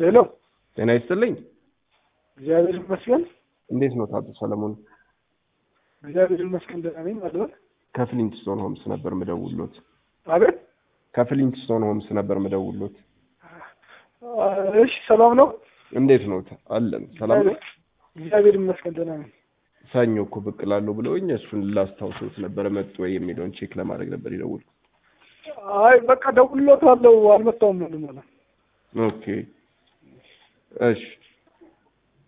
ሄሎ፣ ጤና ይስጥልኝ። እግዚአብሔር ይመስገን። እንዴት ነው አቶ ሰለሞን? እግዚአብሔር ይመስገን ደህና ነኝ። ማለት ከፍሊንትስቶን ሆምስ ነበር ምደውሎት። አቤት። ከፍሊንትስቶን ሆምስ ነበር ምደውሎት። እሺ፣ ሰላም ነው? እንዴት ነው? አለን ሰላም ነው። እግዚአብሔር ይመስገን ደህና ነኝ። ሰኞ እኮ ብቅ እላለሁ ብለውኝ እሱን ላስታውሰውት ነበረ መጡ ወይ የሚለውን ቼክ ለማድረግ ነበር የደወልኩት። አይ በቃ ደውሎታለሁ፣ አልመጣሁም ነው ማለት ኦኬ እሺ